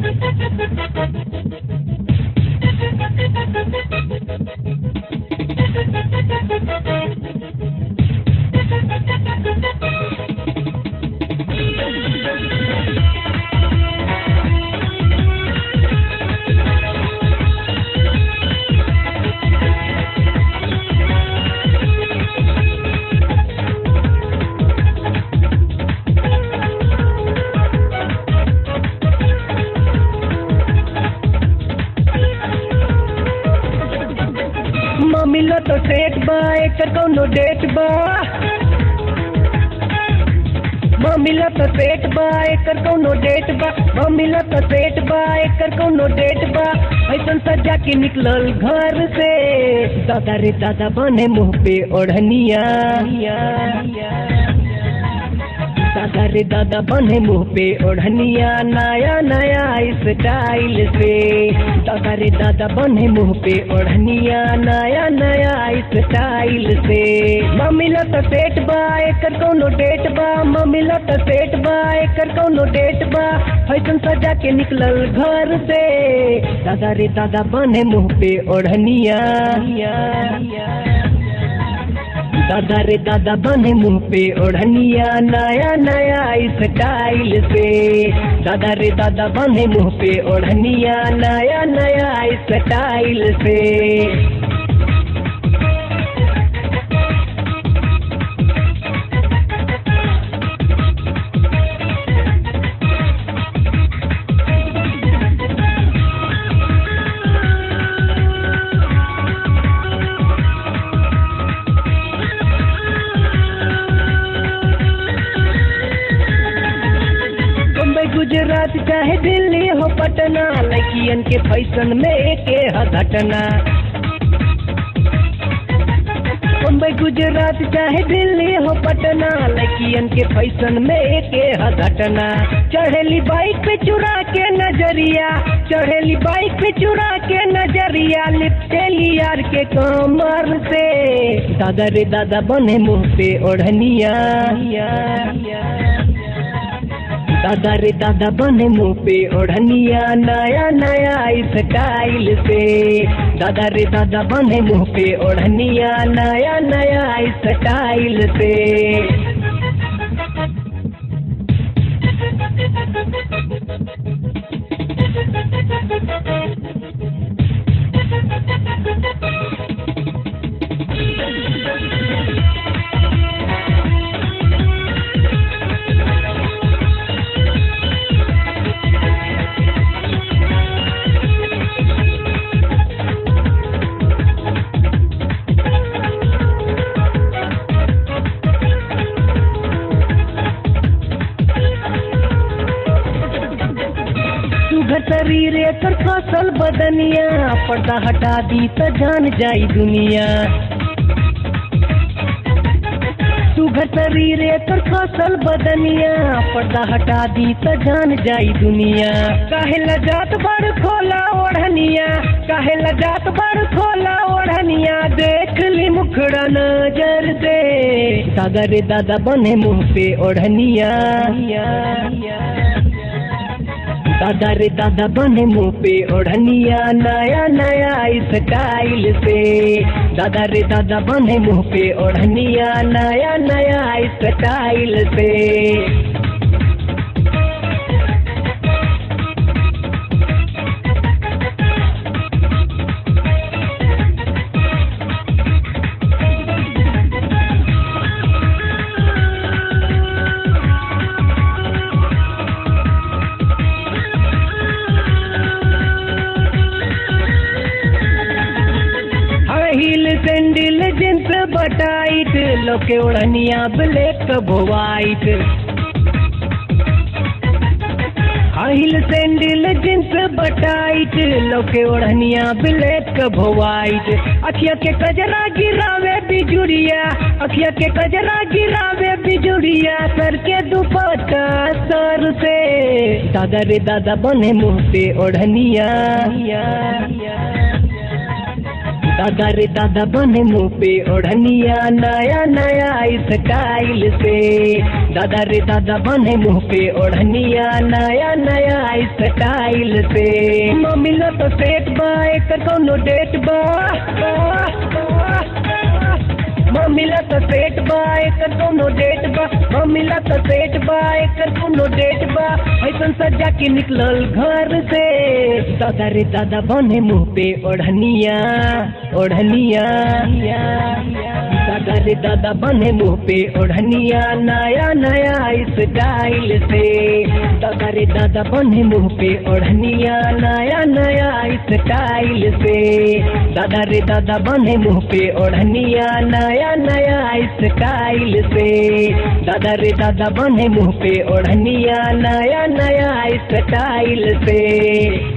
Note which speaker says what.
Speaker 1: मम्मीलो तो सेट बा एकर कौनो डेट बा मम्मीलो तो सेट बा एकर कौनो डेट बा मम्मीलो तो सेट बा एकर कौनो डेट बा ऐसन सजा के निकलल घर से दादा रे दादा बने मुंह पे ओढ़निया दादा रे दादा बने मुंह पे ओढ़निया नया नया स्टाइल से दादा रे दादा बने मुंह पे ओढ़निया नया नया स्टाइल से मम्मी लो तो सेट बा एकर कौनो डेट बा मम्मी लो तो सेट बा एकर कौनो डेट बा फैशन सजा के निकलल घर से दादा रे दादा बने मुंह पे ओढ़निया दादा रे दादा बने मुंह पे ओढ़निया नया नया स्टाइल से दादा रे दादा बने मुंह पे ओढ़निया नया नया स्टाइल से बम्बई गुजरात चाहे दिल्ली हो पटना लड़कियन के फैशन में एके ह घटना बम्बई गुजरात चाहे दिल्ली हो पटना लड़कियन के फैशन में एके ह घटना चढ़ेली बाइक पे चुरा के नजरिया चढ़ेली बाइक पे चुरा के नजरिया लिपटेली यार के कमर से दादा रे दादा बने मुंह पे ओढ़निया दादा रे दादा बने मुंह पे ओढ़निया नया नया स्टाइल से दादा रे दादा बने मुंह पे ओढ़निया नया नया स्टाइल से सुघर शरीर एकर फसल बदनिया पर्दा हटा दी त जान जाई दुनिया सुघर शरीर एकर फसल बदनिया पर्दा हटा दी त जान जाई दुनिया काहे लजात बड़ खोला ओढ़निया काहे लजात बड़ खोला ओढ़निया देख ली मुखड़ा नजर से दादा रे दादा बने मुंह पे ओढ़निया दादा रे दादा बने मुंह पे ओढ़निया नया नया स्टाइल से दादा रे दादा बने मुंह पे ओढ़निया नया नया स्टाइल से हाई हील सैंडल जींस बटाइट लोके ओढ़निया black white high heel sandal jeans बटाइट लोके ओढ़निया ब्लैक वाइट अखिया के कजरा गिरावे बिजुरिया अखिया के कजरा गिरावे बिजुरिया सर के दुपट्टा सर से दादा रे दादा बने मुंह पे ओढ़निया दादा रे दादा बने मुंह पे ओढ़निया नया नया स्टाइल से दादा रे दादा बने मुंह पे ओढ़निया नया नया स्टाइल से मम्मीला तो सेट बा एकर कौनो डेट बा मम्मीला तो सेट बा एकर कौनो डेट बा मम्मीला तो सेट बा एकर कौनो डेट बा ऐसन सजा के निकलल घर से दादा रे दादा बने मुंह पे ओढ़निया ओढ़निया दादा रे दादा बने मुंह पे ओढ़निया नया नया स्टाइल से दादा रे दादा बने मुंह पे ओढ़निया नया नया स्टाइल से दादा रे दादा बने मुंह पे ओढ़निया नया नया स्टाइल से दादा रे दादा बने मुंह पे ओढ़निया नया नया स्टाइल से